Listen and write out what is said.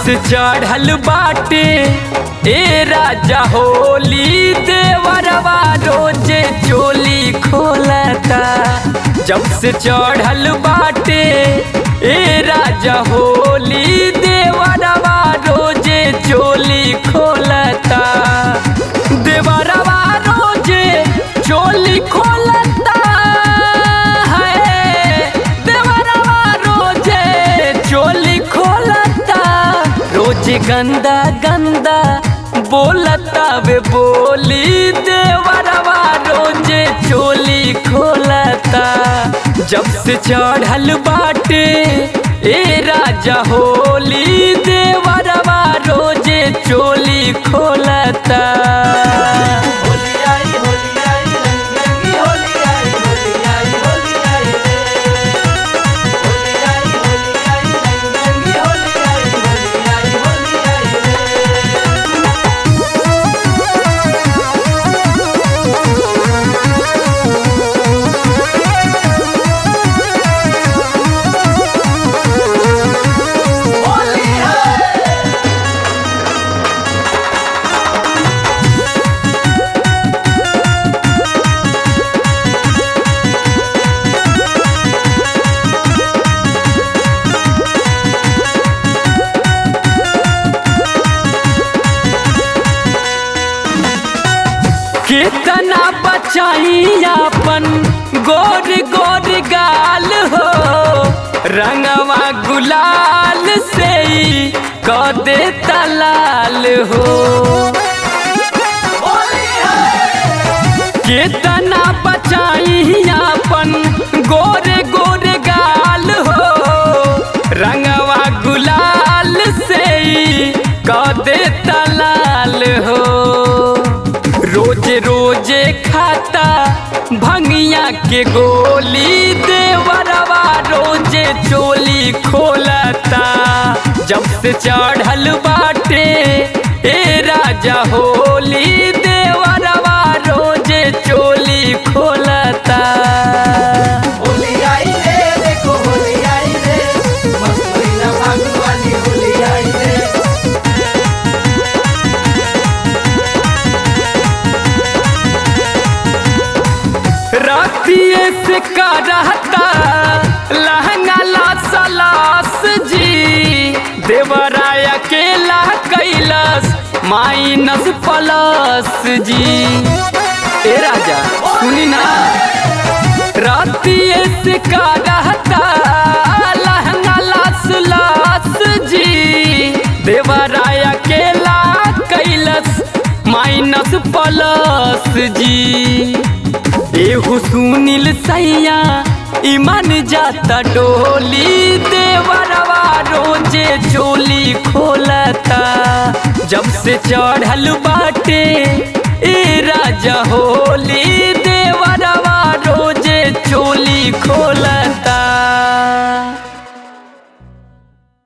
से चढ़ल बाटे ए राजा होली देवरवा रोजे चोली खोलता जब से चढ़ल बाटे ए राजा होली देवरवा रोजे चोली खोलता देवरवा रोजे चोली खोलता है देवरवा रोजे चोली खोलता रोज गंदा गंदा बोलता वे बोली देवरवा रोजे चोली खोलता जब से चढ़ल बाटे ए राजा होली देवरवा रोजे चोली खोलता होली आई होली आई रंग रंगी होली आई होली आई होली आई रे होली आई होली आई रंग रंगी होली आई होली आई होली आई रे होली है कितना बचाई अपन गोर गोर गाल हो रंगवा गुलाल से ही क दे तलाल हो होली है कितना बचाई अपन गोरे गोरे गाल हो रंगवा गुलाल से ही क दे तलाल हो रोज रोजे खाता भंगिया के गोली देवरवा रोजे चोली खोलता जब से चढ़ल बाटे ए राजा होली देवरवा रोजे चोली खोलता होली आई रे देखो होली आई रे मस्त महीना फागुन वाली होली आई रे रातिए से का रहता लहंगा ला सलास जी देवराय अकेला कैलास माइनस प्लस जी ए राजा सुनी ना रातिए से का रहता लहंगा लास लास जी देवराय अकेला कैलास माइनस प्लस जी एहू सुनील सैया ईमान जाता डोली देवरवा रोजे चोली खोलता जब से चढ़ल बाटे ए राजा होली देवरवा रोजे चोली खोलता